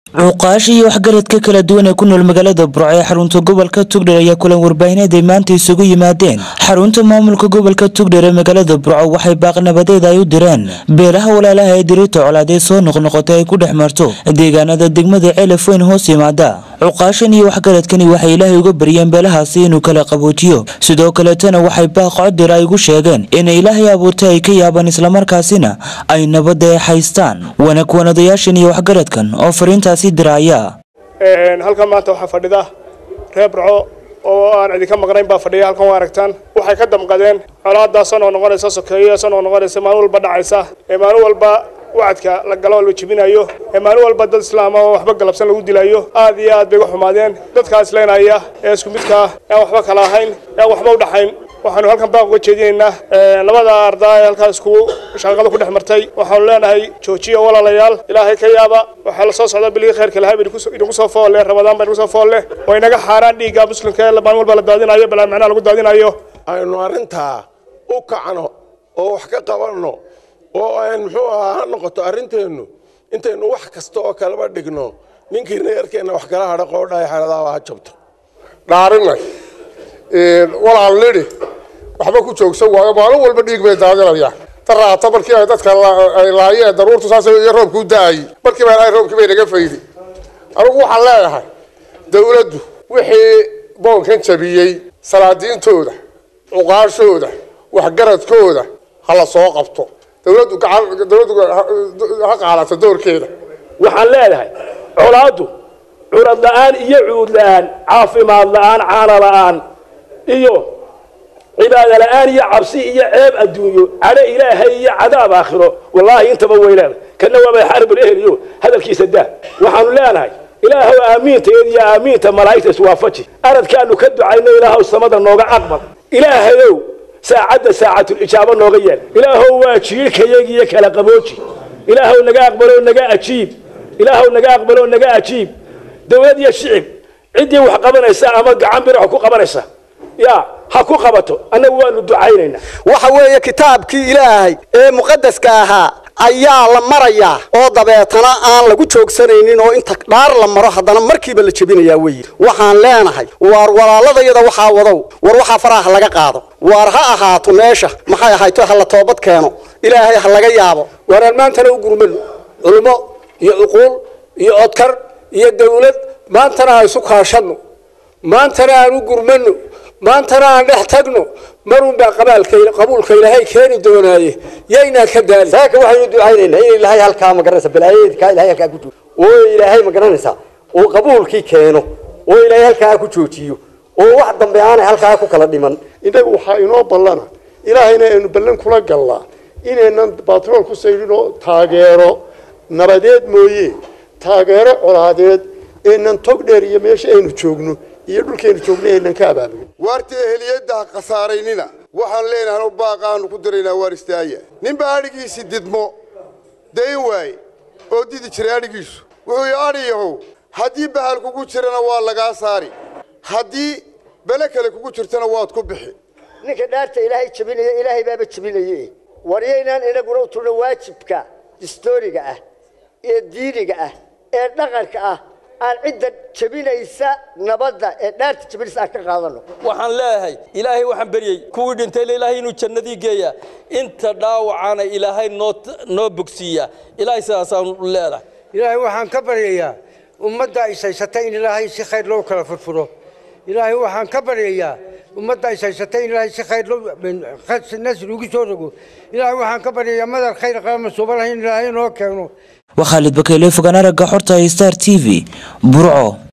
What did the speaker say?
cuqaasha iyo waxgaradka kala duwan ee ku nool magaalada burco ee xarunta gobolka tugdher ayaa kulan warbaahineed ay maanta isugu yimaadeen xarunta maamulka gobolka tugdher ee magaalada burco waxay baaqnabadeed ay u direen beelaha walaalaha ee diriirta colaadee soo noqnoqotay ay ku dhex marto deegaanada degmada ceelaf weyn hoos yimaada cuqaashan iyo waxgaradkani waxay ilaahay uga baryeen beelahaasi inuu kala qaboojiyo sidoo kaleetana waxay baaq codir ay ugu sheegeen in ilaahay abuurtay ay ka yaabaan islamarkaasina ay nabadda ee haystaan wanaag wanadayaashan iyo waxgaradkan oo fariintaasi diraya halkan maanta waxaa fadhida reer burco oo aan idinka maqnayn baa fadhiya halkan waa aragtaan waxay ka damqadeen colaadaasoo noo noqonaysa sokeeyo soo noo noqonaysa maalin walba dhacaysa ee maalin walba wacadka la galo la jebinayo ee maalin walba dad islaama oo waxba galabsan lagu dilayo aad iyo aad bay uga xumaadeen dadkaas leenaya ee isku midkaa aan waxba kala ahayn aan waxba u dhaxayn waxaanu halkan baaq uga jeedinaynaa labada ardaa ee halkaas iskugu shaqada ku dhex martay waxaanu leenahay joojiya walaalayaal ilaahay ka yaaba waxaa la soo socda bilihii khayrka lahaa idinku soo foolle ramadaan baa idinku soo foolle oo inaga xaaraan dhiigga muslimka ee maalin walba la daadinayo balaa macnaha lagu daadinayo aynu arrintaa u kacno oo wax ka qabanno oo aan muxuu ahaa ha noqoto arrinteennu intaynu wax kasta oo kaleba dhigno ninkii reerkeenna wax kala hadha qoodhaay xeradaaba ha jabto dhaarinay walaal nidhi waxba ku joogsan waayo maalin walba dhiig bay daadinayaan daraata markii ay dadka ay laayeen daruurtu saas iyo roobku da-ayy markiiba ilaahay roobkii bay naga faydi anigu waxaan leeyahay dawladdu wixii boonkan jabiyey salaadiintooda cuqaashooda waxgaradkooda ha la soo qabto dawladdu dawladdu ha qaadato doorkeeda waxaan leedahay colaaddu curad la-aan iyo cuud la-aan caafimaad la-aan caana la-aan iyo cibaado la-aan iyo cabsi iyo ceeb adduunyo cadho ilaahay iyo cadaab aakhiro wallaahi intaba way leedahay kana waaba xarbul eheliyo hadalkiisa daa waxaanu leenahay ilaahow aamiinta iyo aamiinta malaa'igta iswaafaji aradkaanu ka ducayno ilaahow samada nooga aqbal ilaahayow saacadda saacatul ijaabo nooga yeel ilaahow waa jiilkayagiiyo kala qabooji ilaahow naga aqbalo naga ajiib ilaahow naga aqbalo naga ajiib dawlad iyo shicib ciddii wax qabanaysa ama gacan birax ku qabanaysa ya ha ku qabato annagu waanu ducaynaynaa waxa weeye kitaabkii ilaahay ee muqadaska ahaa ayaa la marayaa oo dabeetana aan lagu joogsanaynin oo inta dhaar la maro haddana markiiba la jebinayaa weyi waxaan leenahay waar walaaladayada waxaa wadow war waxaa faraha laga qaado waar ha ahaato meesha maxay ahayto ha la toobad keeno ilaahay ha laga yaabo waaraan maantana u gurmano culummo iyo cuquul iyo odkar iyo dawlad maantana aan isu kaashanno maantana aan u gurmano maantana aan dhex tagno marunbaa qabaalka qabuulka ilaahay keeni doonaaye yaynaan ka daali saaka waxaynu ducaynaynaa in ilaahay halkaa magaranaysa balaayadeedkaa ilahay halkaa ku joogo oo ilaahay magaranaysa uu qabuulkii keeno oo ilaahay halkaa ku joojiyo oo wax dambe aanay halkaa ku kala dhiman innagu waxaa inoo ballana ilaahayna aynu ballan kula gallaa inaynan batrool ku saydhin oo taageero nabadeed mooye taageero colaadeed eenan tog dheer iyo meesha aynu joogno iyo dhulkaynu joogno aynan ka abaabulin waarta eheliyadda ha khasaaraynina waxaan leenahay baaqaanu ku diraynaa waar istaaya ninbaa adhigiisii didmo dayn waaye oo didi jiray adhigiisu wuxuu yidhi adhiyahow haddii bahal kugu jirana waa lagaa saari haddii bele kale kugu jirtana waad ku bixi ninka dhaarta ilaahay jabinaya ilaahay baaba jabinaye waryaynaan inaguna u turno waajibka distooriga ah ee diiniga ah ee dhaqanka ah aan cidda jabinaysa nabadda ee dhaarta jabinaysa aan ka qaadano waxaan leeyahay ilaahay waxaan beryey kuwii dhintayna ilaahay inuu jannadii geeya inta dhaawacana ilaahay noo noo bogsiiya ilaahay sidaasaan leedahay ilaahay waxaan ka baryayaa ummadda ishaysatay in ilaahay si khayr loo kala furfuro ilaahay waxaan ka baryayaa ummadda ishaysatay in ilaahay si khayr loo nasri ugu soo rogo ilaahay waxaan ka baryayaa madar khayr qalama suuba lahayn ilaahay noo keeno waa khaalid bakeyle fogaan aragga xorta star t v burco